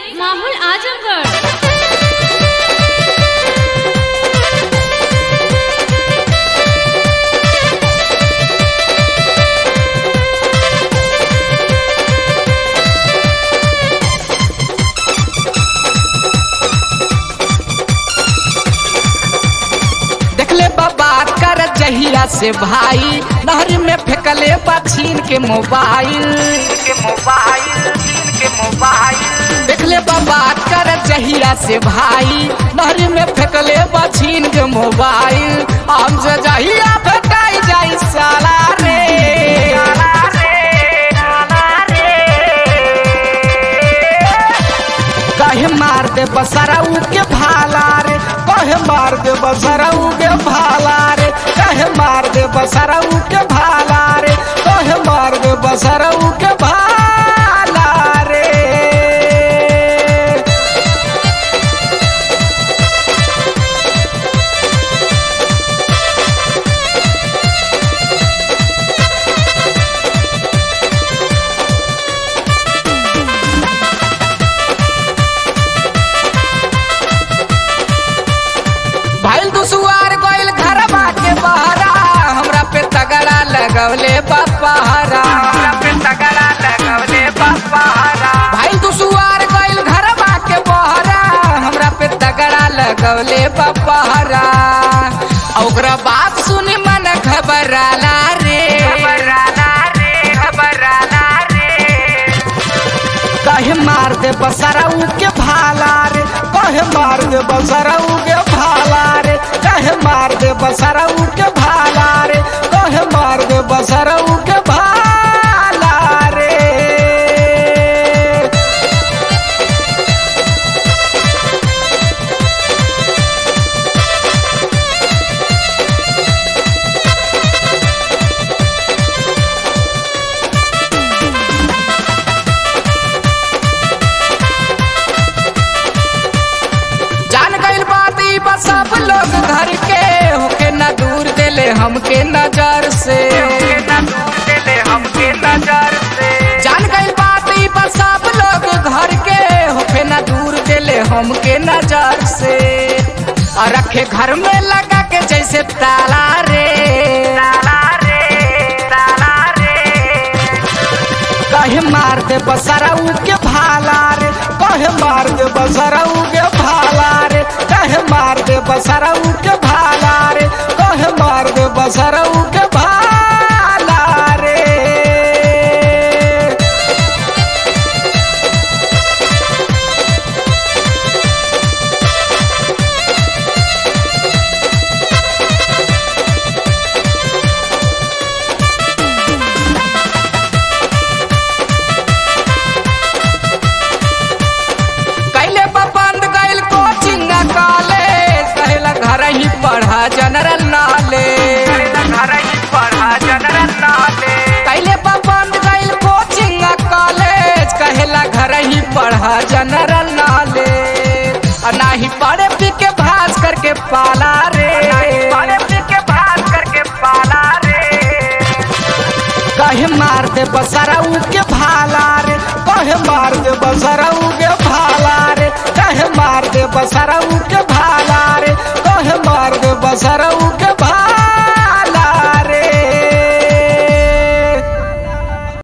माहौल आजमगढ़ देखले बाबा कर जहिया से भाई नहर में फेंकले बा छीन के मोबाइल के मोबाइल छीन के मोबाइल देखले बाबा कर जहिया से भाई नहर में फेंकले बा छीन के मोबाइल हमसे जहिया फेंकाई जाई साला रे साला रे साला रे कहे मार दे बसराऊ के भाला रे कहे मार दे बसराऊ के भाला रे कहे मार दे बसराऊ के भाला रे कहे मार दे बसराऊ के भाला रे भाईल दुसुआर गइल घरवा के बहरा हमरा पे तगड़ा लगवले बपहरा हमरा पे तगड़ा लगवले बपहरा भाईल दुसुआर गइल घरवा के बहरा हमरा पे तगड़ा लगवले बपहरा आ ओकरा बात सुनी मन घबराला रे घबराला रे घबराला रे कहे मार दे बसराऊ के भाला रे कहे मार दे बसराऊ के भाला रे कहे मार दे बसराऊ के भाला रे कहे मार दे बसराऊ के भाला रे जान गइल बात ई बा सब लोग घर के होके ना दूर देले हमके नजर से जान गइल बात ई बा सब लोग घर के होके ना दूर देले हमके नजर से और रखे घर में लगा के जैसे ताला रे ताला रे ताला रे कहे मार दे बसराऊ के भाला रे कहे मार दे बसराऊ के भाला रे कहे मार दे बसराऊ के भाला रे कहे मार दे बसराऊ के भाला रे कैले बा बंद गइल कोचिंग कॉलेज कहला घर ही पढ़ा जनरल नॉलेज कैले बा बंद गइल कोचिंग कॉलेज कहला घर ही पढ़ा जनरल नॉलेज आ नाही पढ़े पी के भास करके पाला रे पढ़े पी के भास करके पाला रे कहे मार दे बसराऊ के भाला रे कहे मार दे बसराऊ के भाला रे कहे मार दे बसराऊ के भाला रे कहे मार दे बसराऊ के भाला